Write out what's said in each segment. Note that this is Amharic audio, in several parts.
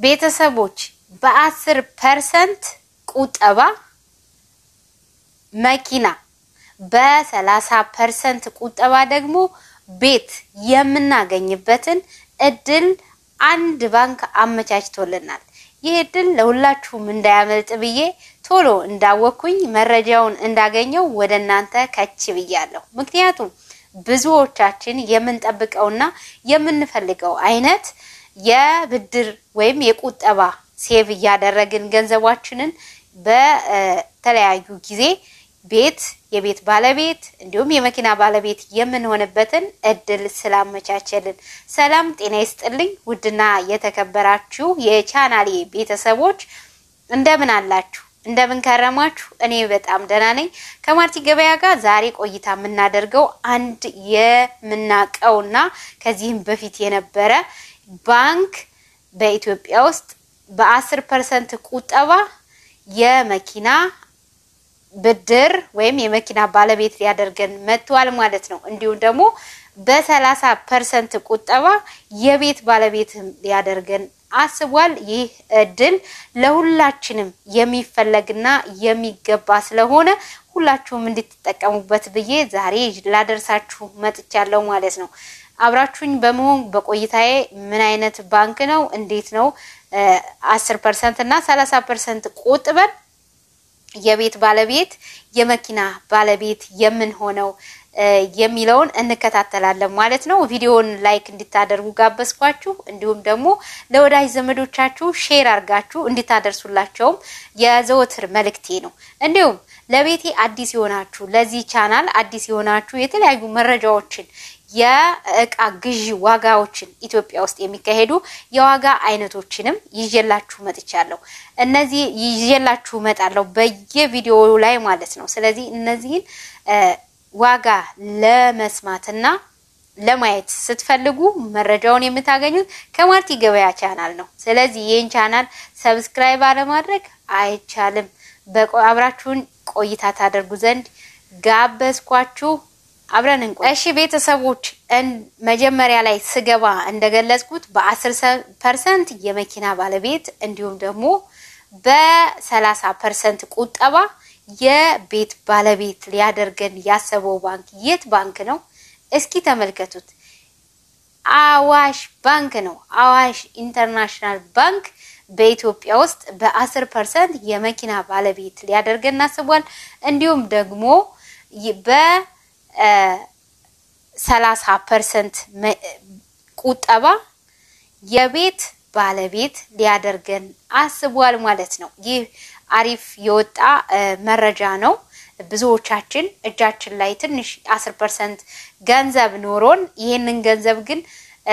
ቤተሰቦች በአስር ፐርሰንት ቁጠባ መኪና በሰላሳ ፐርሰንት ቁጠባ ደግሞ ቤት የምናገኝበትን እድል አንድ ባንክ አመቻችቶልናል። ይህ እድል ለሁላችሁም እንዳያመልጥ ብዬ ቶሎ እንዳወቅኩኝ መረጃውን እንዳገኘው ወደ እናንተ ከች ብያለሁ። ምክንያቱም ብዙዎቻችን የምንጠብቀውና የምንፈልገው አይነት የብድር ወይም የቁጠባ ሴቭ እያደረግን ገንዘባችንን በተለያዩ ጊዜ ቤት የቤት ባለቤት እንዲሁም የመኪና ባለቤት የምንሆንበትን እድል ስላመቻቸልን። ሰላም ጤና ይስጥልኝ። ውድና የተከበራችሁ የቻናሌ ቤተሰቦች እንደምን አላችሁ? እንደምን ከረማችሁ? እኔ በጣም ደህና ነኝ። ከማርቲ ገበያ ጋር ዛሬ ቆይታ የምናደርገው አንድ የምናውቀውና ከዚህም በፊት የነበረ ባንክ በኢትዮጵያ ውስጥ በአስር ፐርሰንት ቁጠባ የመኪና ብድር ወይም የመኪና ባለቤት ሊያደርገን መጥቷል ማለት ነው። እንዲሁም ደግሞ በሰላሳ ፐርሰንት ቁጠባ የቤት ባለቤት ሊያደርገን አስቧል። ይህ እድል ለሁላችንም የሚፈለግና የሚገባ ስለሆነ ሁላችሁም እንድትጠቀሙበት ብዬ ዛሬ ላደርሳችሁ መጥቻለሁ ማለት ነው። አብራችሁኝ በመሆን በቆይታዬ ምን አይነት ባንክ ነው፣ እንዴት ነው አስር ፐርሰንት እና ሰላሳ ፐርሰንት ቆጥበን የቤት ባለቤት የመኪና ባለቤት የምንሆነው የሚለውን እንከታተላለን ማለት ነው። ቪዲዮውን ላይክ እንድታደርጉ ጋበዝኳችሁ። እንዲሁም ደግሞ ለወዳጅ ዘመዶቻችሁ ሼር አድርጋችሁ እንድታደርሱላቸውም የዘወትር መልእክቴ ነው። እንዲሁም ለቤቴ አዲስ የሆናችሁ ለዚህ ቻናል አዲስ የሆናችሁ የተለያዩ መረጃዎችን የእቃ ግዢ ዋጋዎችን ኢትዮጵያ ውስጥ የሚካሄዱ የዋጋ አይነቶችንም ይዤላችሁ መጥቻለሁ። እነዚህ ይዤላችሁ መጣለሁ በየቪዲዮው ላይ ማለት ነው። ስለዚህ እነዚህን ዋጋ ለመስማትና ለማየት ስትፈልጉ መረጃውን የምታገኙት ከማርቲ ገበያ ቻናል ነው። ስለዚህ ይህን ቻናል ሰብስክራይብ አለማድረግ አይቻልም። አብራችሁን ቆይታ ታደርጉ ዘንድ ጋበዝኳችሁ። አብረን እንቆይ። እሺ ቤተሰቦች፣ መጀመሪያ ላይ ስገባ እንደገለጽኩት በአስር ፐርሰንት የመኪና ባለቤት እንዲሁም ደግሞ በሰላሳ ፐርሰንት ቁጠባ የቤት ባለቤት ሊያደርገን ያሰበው ባንክ የት ባንክ ነው? እስኪ ተመልከቱት። አዋሽ ባንክ ነው። አዋሽ ኢንተርናሽናል ባንክ በኢትዮጵያ ውስጥ በአስር ፐርሰንት የመኪና ባለቤት ሊያደርገን አስቧል። እንዲሁም ደግሞ በሰላሳ ፐርሰንት ቁጠባ የቤት ባለቤት ሊያደርገን አስቧል ማለት ነው። ይህ አሪፍ የወጣ መረጃ ነው። ብዙዎቻችን እጃችን ላይ ትንሽ አስር ፐርሰንት ገንዘብ ኖሮን ይህንን ገንዘብ ግን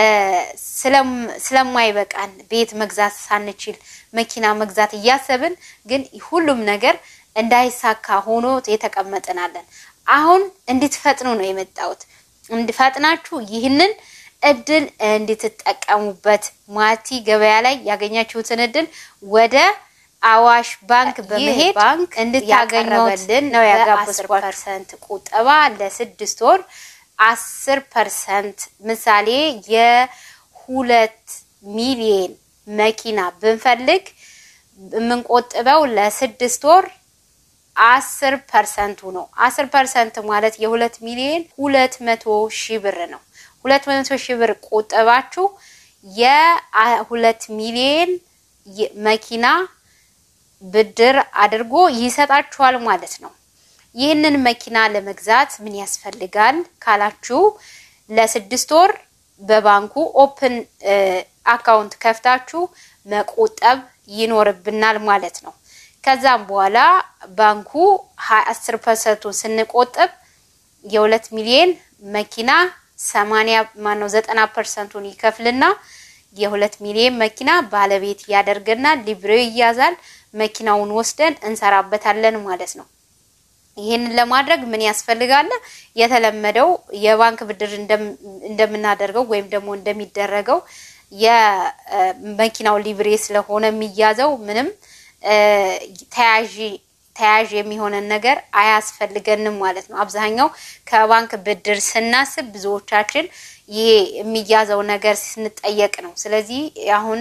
ስለማይበቃን ቤት መግዛት ሳንችል መኪና መግዛት እያሰብን ግን ሁሉም ነገር እንዳይሳካ ሆኖ የተቀመጥናለን። አሁን እንድትፈጥኑ ነው የመጣሁት። እንድፈጥናችሁ ይህንን እድል እንድትጠቀሙበት ማርቲ ገበያ ላይ ያገኛችሁትን እድል ወደ አዋሽ ባንክ በመሄድ ባንክ እንድታገኙልን ነው ያጋበዝኳችሁ። ፐርሰንት ቁጠባ ለስድስት ወር አስር ፐርሰንት ምሳሌ የሁለት ሚሊየን መኪና ብንፈልግ የምንቆጥበው ለስድስት ወር አስር ፐርሰንቱ ነው። አስር ፐርሰንት ማለት የሁለት ሚሊየን ሁለት መቶ ሺህ ብር ነው። ሁለት መቶ ሺህ ብር ቆጠባችሁ የሁለት ሚሊየን መኪና ብድር አድርጎ ይሰጣችኋል ማለት ነው። ይህንን መኪና ለመግዛት ምን ያስፈልጋል ካላችሁ ለስድስት ወር በባንኩ ኦፕን አካውንት ከፍታችሁ መቆጠብ ይኖርብናል ማለት ነው። ከዛም በኋላ ባንኩ አስር ፐርሰንቱን ስንቆጥብ የሁለት ሚሊዮን መኪና ሰማንያ ማነው ዘጠና ፐርሰንቱን ይከፍልና የሁለት ሚሊዮን መኪና ባለቤት ያደርገናል። ሊብሬው ይያዛል። መኪናውን ወስደን እንሰራበታለን ማለት ነው። ይህንን ለማድረግ ምን ያስፈልጋል? የተለመደው የባንክ ብድር እንደምናደርገው ወይም ደግሞ እንደሚደረገው የመኪናው ሊብሬ ስለሆነ የሚያዘው ምንም ተያዥ ተያዥ የሚሆነን ነገር አያስፈልገንም ማለት ነው። አብዛኛው ከባንክ ብድር ስናስብ ብዙዎቻችን ይሄ የሚያዘው ነገር ስንጠየቅ ነው። ስለዚህ አሁን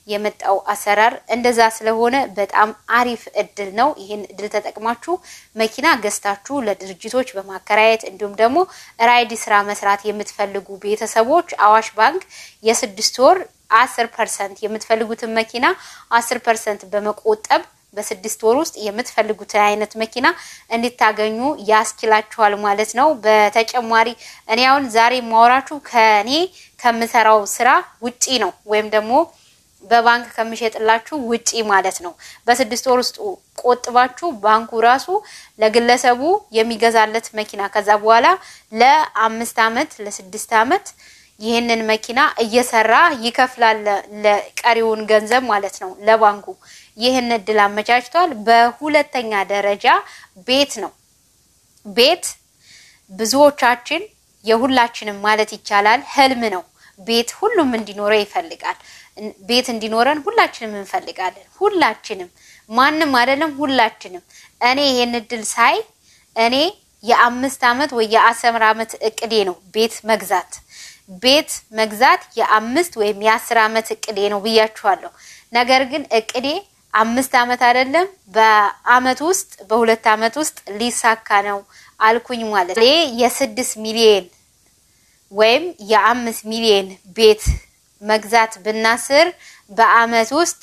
የመጣው አሰራር እንደዛ ስለሆነ በጣም አሪፍ እድል ነው። ይህን እድል ተጠቅማችሁ መኪና ገዝታችሁ ለድርጅቶች በማከራየት እንዲሁም ደግሞ ራይድ ስራ መስራት የምትፈልጉ ቤተሰቦች አዋሽ ባንክ የስድስት ወር አስር ፐርሰንት የምትፈልጉትን መኪና አስር ፐርሰንት በመቆጠብ በስድስት ወር ውስጥ የምትፈልጉትን አይነት መኪና እንድታገኙ ያስችላችኋል ማለት ነው። በተጨማሪ እኔ አሁን ዛሬ ማወራችሁ ከእኔ ከምሰራው ስራ ውጪ ነው ወይም ደግሞ በባንክ ከምሸጥላችሁ ውጪ ማለት ነው። በስድስት ወር ውስጥ ቆጥባችሁ ባንኩ ራሱ ለግለሰቡ የሚገዛለት መኪና ከዛ በኋላ ለአምስት አመት ለስድስት አመት ይህንን መኪና እየሰራ ይከፍላል ለቀሪውን ገንዘብ ማለት ነው ለባንኩ። ይህን እድል አመቻችቷል። በሁለተኛ ደረጃ ቤት ነው። ቤት ብዙዎቻችን የሁላችንም ማለት ይቻላል ህልም ነው። ቤት ሁሉም እንዲኖረው ይፈልጋል። ቤት እንዲኖረን ሁላችንም እንፈልጋለን። ሁላችንም ማንም አይደለም፣ ሁላችንም። እኔ ይሄን እድል ሳይ እኔ የአምስት አመት ወይ የአስር አመት እቅዴ ነው ቤት መግዛት ቤት መግዛት የአምስት ወይም የአስር አመት እቅዴ ነው ብያችኋለሁ። ነገር ግን እቅዴ አምስት አመት አይደለም በአመት ውስጥ በሁለት አመት ውስጥ ሊሳካ ነው አልኩኝ ማለት ነው። የስድስት ሚሊዮን ወይም የአምስት ሚሊዮን ቤት መግዛት ብናስር በአመት ውስጥ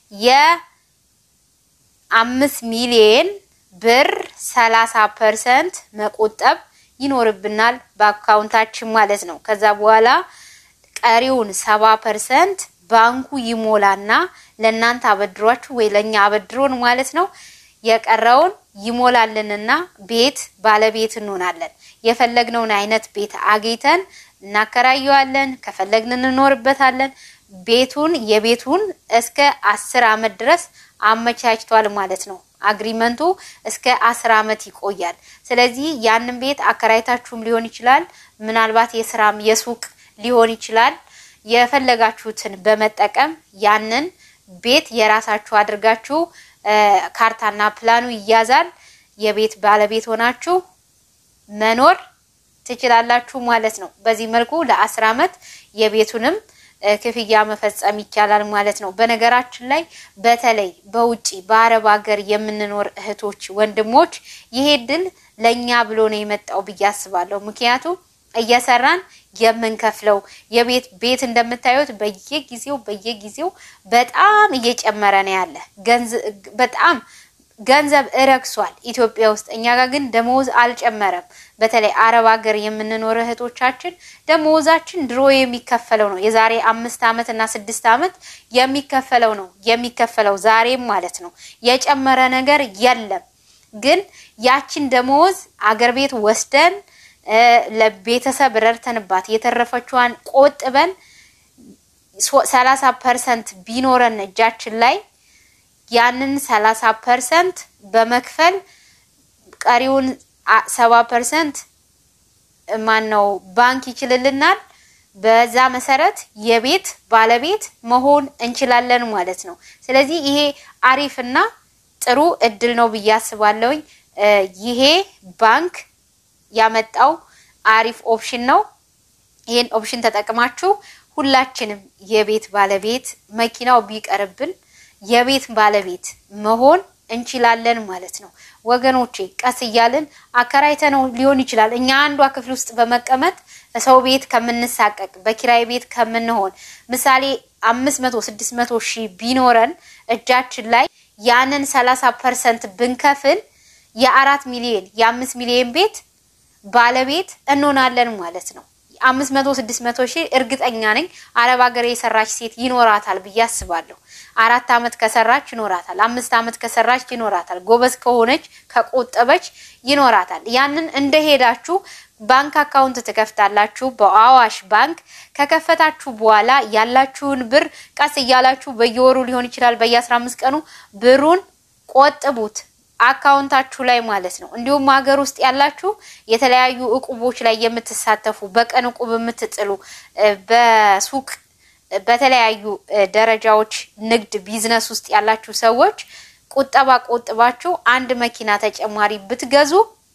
የአምስት ሚሊዮን ብር ሰላሳ ፐርሰንት መቆጠብ ይኖርብናል በአካውንታችን ማለት ነው። ከዛ በኋላ ቀሪውን ሰባ ፐርሰንት ባንኩ ይሞላና ለእናንተ አበድሯችሁ ወይ ለእኛ አበድሮን ማለት ነው። የቀረውን ይሞላልንና ቤት ባለቤት እንሆናለን። የፈለግነውን አይነት ቤት አግኝተን እናከራየዋለን። ከፈለግን እንኖርበታለን። ቤቱን የቤቱን እስከ አስር አመት ድረስ አመቻችቷል ማለት ነው። አግሪመንቱ እስከ አስር አመት ይቆያል። ስለዚህ ያንን ቤት አከራይታችሁም ሊሆን ይችላል። ምናልባት የስራም የሱቅ ሊሆን ይችላል። የፈለጋችሁትን በመጠቀም ያንን ቤት የራሳችሁ አድርጋችሁ ካርታና ፕላኑ ይያዛል። የቤት ባለቤት ሆናችሁ መኖር ትችላላችሁ ማለት ነው። በዚህ መልኩ ለአስር አመት የቤቱንም ክፍያ መፈጸም ይቻላል ማለት ነው። በነገራችን ላይ በተለይ በውጪ በአረብ ሀገር የምንኖር እህቶች፣ ወንድሞች ይሄ ድል ለእኛ ብሎ ነው የመጣው ብዬ አስባለሁ። ምክንያቱም እየሰራን የምንከፍለው የቤት ቤት እንደምታዩት በየጊዜው በየጊዜው በጣም እየጨመረ ነው ያለ በጣም ገንዘብ እረክሷል ኢትዮጵያ ውስጥ። እኛ ጋር ግን ደመወዝ አልጨመረም። በተለይ አረብ ሀገር የምንኖር እህቶቻችን ደመወዛችን ድሮ የሚከፈለው ነው። የዛሬ አምስት አመት እና ስድስት አመት የሚከፈለው ነው የሚከፈለው ዛሬም ማለት ነው። የጨመረ ነገር የለም። ግን ያችን ደመወዝ አገር ቤት ወስደን ለቤተሰብ ረድተንባት የተረፈችዋን ቆጥበን ሰላሳ ፐርሰንት ቢኖረን እጃችን ላይ ያንን ሰላሳ ፐርሰንት በመክፈል ቀሪውን ሰባ ፐርሰንት ማን ነው ባንክ ይችልልናል። በዛ መሰረት የቤት ባለቤት መሆን እንችላለን ማለት ነው። ስለዚህ ይሄ አሪፍና ጥሩ እድል ነው ብዬ አስባለሁኝ። ይሄ ባንክ ያመጣው አሪፍ ኦፕሽን ነው። ይህን ኦፕሽን ተጠቅማችሁ ሁላችንም የቤት ባለቤት መኪናው ቢቀርብን የቤት ባለቤት መሆን እንችላለን ማለት ነው ወገኖቼ። ቀስ እያልን አከራይተ ነው ሊሆን ይችላል። እኛ አንዷ ክፍል ውስጥ በመቀመጥ ሰው ቤት ከምንሳቀቅ በኪራይ ቤት ከምንሆን ምሳሌ አምስት መቶ ስድስት መቶ ሺህ ቢኖረን እጃችን ላይ ያንን ሰላሳ ፐርሰንት ብንከፍል የአራት ሚሊዮን የአምስት ሚሊዮን ቤት ባለቤት እንሆናለን ማለት ነው። አምስት መቶ ስድስት መቶ ሺህ እርግጠኛ ነኝ አረብ ሀገር የሰራች ሴት ይኖራታል ብዬ አስባለሁ። አራት አመት ከሰራች ይኖራታል። አምስት አመት ከሰራች ይኖራታል። ጎበዝ ከሆነች ከቆጠበች ይኖራታል። ያንን እንደሄዳችሁ ባንክ አካውንት ትከፍታላችሁ በአዋሽ ባንክ። ከከፈታችሁ በኋላ ያላችሁን ብር ቀስ እያላችሁ በየወሩ ሊሆን ይችላል በየአስራ አምስት ቀኑ ብሩን ቆጥቡት አካውንታችሁ ላይ ማለት ነው። እንዲሁም ሀገር ውስጥ ያላችሁ የተለያዩ እቁቦች ላይ የምትሳተፉ በቀን እቁብ የምትጥሉ በሱቅ በተለያዩ ደረጃዎች ንግድ ቢዝነስ ውስጥ ያላችሁ ሰዎች ቁጠባ ቆጥባችሁ አንድ መኪና ተጨማሪ ብትገዙ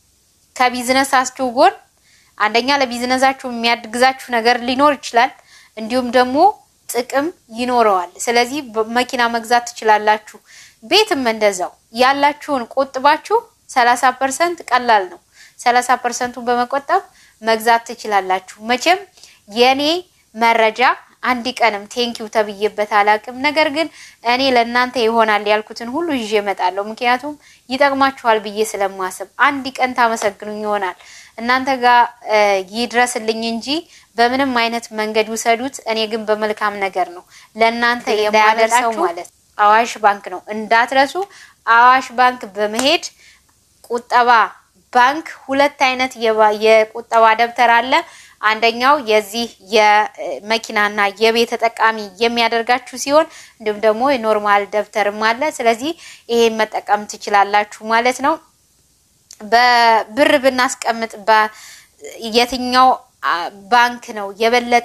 ከቢዝነሳችሁ ጎን አንደኛ ለቢዝነሳችሁ የሚያግዛችሁ ነገር ሊኖር ይችላል። እንዲሁም ደግሞ ጥቅም ይኖረዋል። ስለዚህ መኪና መግዛት ትችላላችሁ። ቤትም እንደዛው ያላችሁን ቆጥባችሁ ሰላሳ ፐርሰንት ቀላል ነው። ሰላሳ ፐርሰንቱን በመቆጠብ መግዛት ትችላላችሁ። መቼም የኔ መረጃ አንድ ቀንም ቴንኪው ተብዬበት አላቅም። ነገር ግን እኔ ለእናንተ ይሆናል ያልኩትን ሁሉ ይዤ እመጣለሁ። ምክንያቱም ይጠቅማችኋል ብዬ ስለማስብ አንድ ቀን ታመሰግኑኝ ይሆናል። እናንተ ጋር ይድረስልኝ እንጂ በምንም አይነት መንገድ ውሰዱት። እኔ ግን በመልካም ነገር ነው ለእናንተ የማደርሰው ማለት አዋሽ ባንክ ነው። እንዳትረሱ። አዋሽ ባንክ በመሄድ ቁጠባ ባንክ ሁለት አይነት የቁጠባ ደብተር አለ። አንደኛው የዚህ የመኪናና የቤት ተጠቃሚ የሚያደርጋችሁ ሲሆን እንዲሁም ደግሞ የኖርማል ደብተርም አለ። ስለዚህ ይሄን መጠቀም ትችላላችሁ ማለት ነው። በብር ብናስቀምጥ የትኛው ባንክ ነው የበለጠ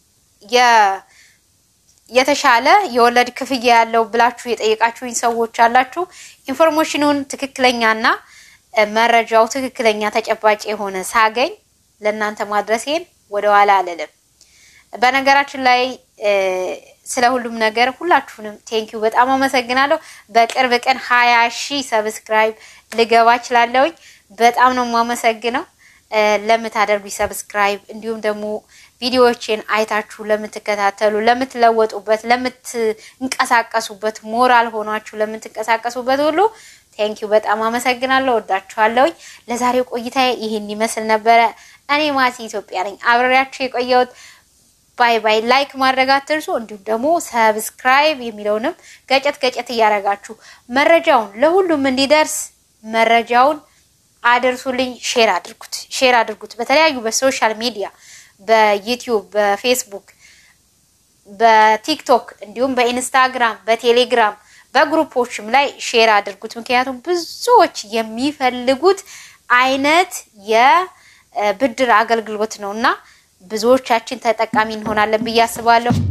የተሻለ የወለድ ክፍያ ያለው ብላችሁ የጠየቃችሁኝ ሰዎች አላችሁ። ኢንፎርሜሽኑን ትክክለኛና መረጃው ትክክለኛ ተጨባጭ የሆነ ሳገኝ ለእናንተ ማድረሴን ወደኋላ አልልም። በነገራችን ላይ ስለ ሁሉም ነገር ሁላችሁንም ቴንኪዩ በጣም አመሰግናለሁ። በቅርብ ቀን ሀያ ሺህ ሰብስክራይብ ልገባ እችላለሁኝ። በጣም ነው የማመሰግነው ለምታደርጉኝ ሰብስክራይብ፣ እንዲሁም ደግሞ ቪዲዮዎችን አይታችሁ ለምትከታተሉ፣ ለምትለወጡበት፣ ለምትንቀሳቀሱበት፣ ሞራል ሆኗችሁ ለምትንቀሳቀሱበት ሁሉ ቴንኪዩ በጣም አመሰግናለሁ። ወዳችኋለሁኝ። ለዛሬው ቆይታ ይህን ይመስል ነበረ። እኔ ማሲ ኢትዮጵያ ነኝ አብሬያችሁ የቆየሁት። ባይ ባይ። ላይክ ማድረግ አትርሱ። እንዲሁም ደግሞ ሰብስክራይብ የሚለውንም ገጨት ገጨት እያደረጋችሁ መረጃውን ለሁሉም እንዲደርስ መረጃውን አድርሱልኝ። ሼር አድርጉት፣ ሼር አድርጉት በተለያዩ በሶሻል ሚዲያ በዩቲዩብ፣ በፌስቡክ፣ በቲክቶክ እንዲሁም በኢንስታግራም፣ በቴሌግራም በግሩፖችም ላይ ሼር አድርጉት። ምክንያቱም ብዙዎች የሚፈልጉት አይነት የብድር አገልግሎት ነው እና ብዙዎቻችን ተጠቃሚ እንሆናለን ብዬ አስባለሁ።